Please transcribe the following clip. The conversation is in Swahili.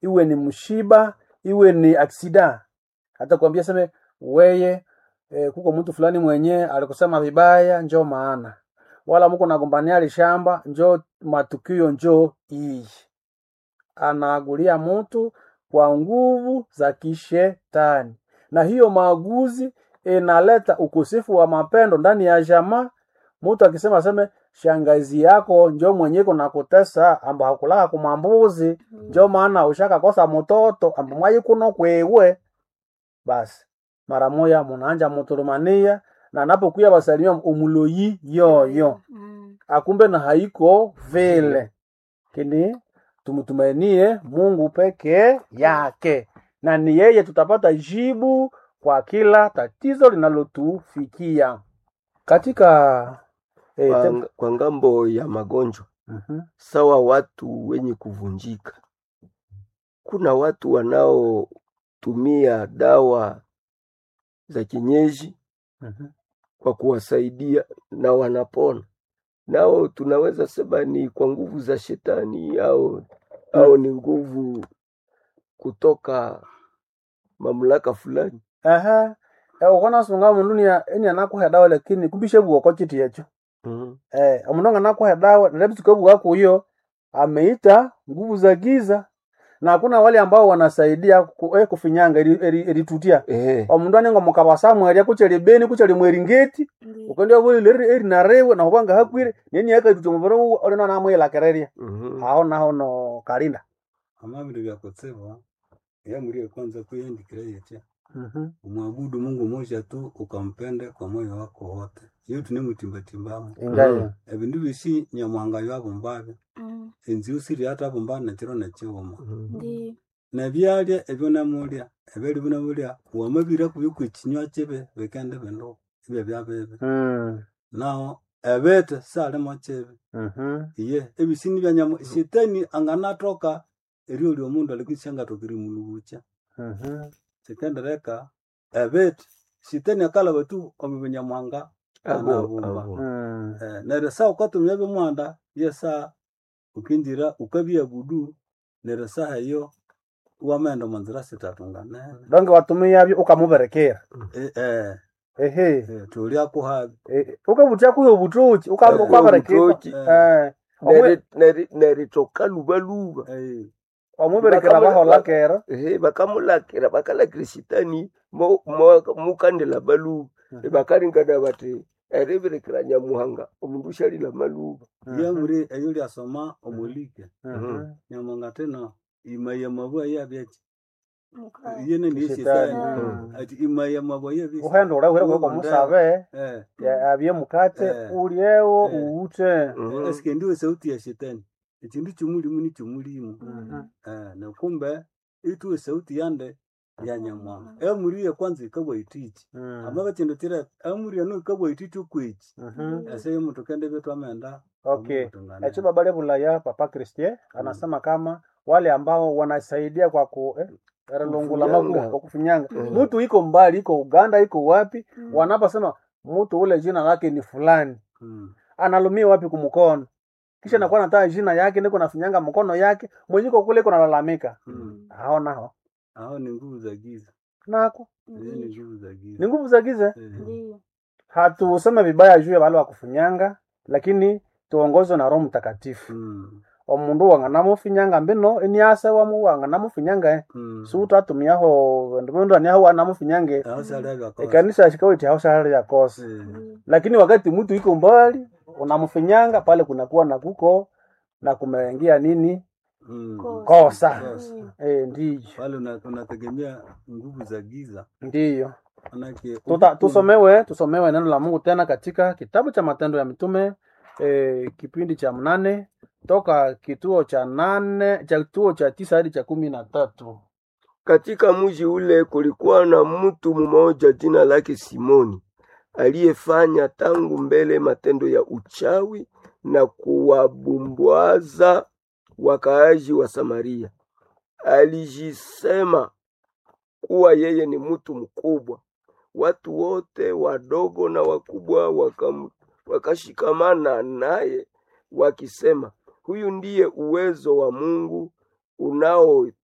iwe ni mshiba iwe ni aksida hata kuambia seme weye eh, kuko mtu fulani mwenye alikusema vibaya njo maana wala muko nagombania lishamba njo matukio njo iyi anaagulia mtu kwa nguvu za kishetani na hiyo maaguzi inaleta ukosefu wa mapendo ndani ya jamaa mtu akisema aseme shangazi yako njo mwenyeko nakutesa amba hakulaka kumambuzi njo maana ushakakosa mtoto amba mwayi kuno kwewe basi mara moya munaanja mutulumania na napokuya basalimia umuloyi yoyo Mm. akumbe na haiko vile kini tumtumainie mungu peke yake na ni yeye tutapata jibu kwa kila tatizo linalotufikia katika eh, Kwa, tem- kwa ngambo ya magonjwa Mhm, sawa watu wenye kuvunjika, kuna watu wanaotumia dawa za kienyeji mhm, kwa kuwasaidia na wanapona. Nao tunaweza sema ni kwa nguvu za shetani au, au ni nguvu kutoka mamlaka fulani. Aha. Eh, ukona sunga mundu ni eni anakuha dawa lakini kumbishe buoko chiti yecho Mhm. eh omundu anakuha dawa nalebisuka buwako hiyo ameita nguvu za giza na hakuna wale ambao wanasaidia ku, eh, kufinyanga eritutia Eh, omundu anenga mukabasa mweria kucheli beni kucheli mweringeti Ndiyo. ukendia buli leri eri narewe na hubanga hakwire neni yakatutia mubaro olina namwela kereria mhm. aho naho no kalinda amabindu byakutsibu yamulie kwanza kuyendikira yetya mhm umwabudu mungu moja tu ukampende kwa moyo wako wote iyo tunemutimbatimbamu ingayo ebindu bisi nyamuhanga byabumbabyo Mm. enzi usiri hata bumba nekiro nekiwuma Mhm. Ndiyo. nebyalya ebyo namulya ebyali binamulya wamabira kubyo kwekinywa kibi bikende bindu ibyo byabibi mm naho ebete salimo kibi mhm iye ebisini bya nyamu shetani anganatoka erio lyomundu alikishangatokiri mulubucha mhm sikendereka ebete shetani akalaba tu omubinyamwanga Abo, anabumba abo. mm Eh, neryo saa ukatumya bimwanda yesa ukinjira ukabyabudu neryo saha eyo wamaenda munzira sitatunganene donge watumia byo ukamuberekera Eh, eh, ehe eh, tulya kuhabi Eh, ukabutia kuyo butoki Akuyo ukaberekera butoki. eh Neri- neri- neritoka lubaluba Eh, omuberekera Bakamula- bahola kera ehe bakamulakira bakalakira sitani mo- mo- mukandela baluba bakaringana bati ereberekera nyamuhanga omundu ushalila maluba lyamuri eyo lyasoma omulike Mhm. nyamwanga tena imaya mabwa yabyaki Mukaya. yene niyo Shetani. shetani Mm. ati imaya mabwa yabyaki uhenda urahwera kwa musabe eh ya- abye mukate Eh. ulyewo Eh. uute Mhm. esike ndiwe sauti ya shetani ekindu kimulimu nikimulimu Mhm. eh nekumbe ituwe sauti yande ya nyamwanga emuri ye kwanza ikabwa itichi Mm. ama bakindu kire emuri eno ikabwa itichi okwichi Mhm. ese yomuntu kende betu amenda okay echo baba lebulaya papa Christie anasema kama wale ambao wanasaidia kwa ku eh, erelungula Kufinyanga. magu kwa kufinyanga Mhm. mtu iko mbali iko Uganda iko wapi Mm. wanaposema mtu ule jina lake ni fulani analumia wapi kumkono kisha Mm. nakuwa nataka jina yake niko nafinyanga mkono yake mwenyiko kule iko nalalamika hao nao aho ni nguvu za giza nako hizo ni nguvu za ni giza nguvu za giza Eh, Ndiyo. hatuseme vibaya juu ya wale wa kufinyanga lakini tuongozwe na roho mtakatifu mm, omundu wanganamufinyanga mbino eniase wamu wanganamufinyanga eh. mm. sutu atumiaho vandu vandu aniaho wanamufinyange aho sali abyakosa ekanisa shikawiti hao shahari ya kosa Eh, Ndiyo. lakini wakati mtu iko mbali unamfinyanga pale kunakuwa na kuko na kumeingia nini mm. kosa Mm. e, ndiyo pale una- unategemea nguvu za giza ndiyo manake Tuta, tusomewe tusomewe neno la Mungu tena katika kitabu cha Matendo ya Mitume e, kipindi cha mnane toka kituo cha nane cha kituo cha tisa hadi cha kumi na tatu. Katika mji ule kulikuwa na mtu mmoja jina lake Simoni aliyefanya tangu mbele matendo ya uchawi na kuwabumbwaza wakaaji wa Samaria. Alijisema kuwa yeye ni mtu mkubwa. Watu wote wadogo na wakubwa wakam, wakashikamana naye wakisema, huyu ndiye uwezo wa Mungu unao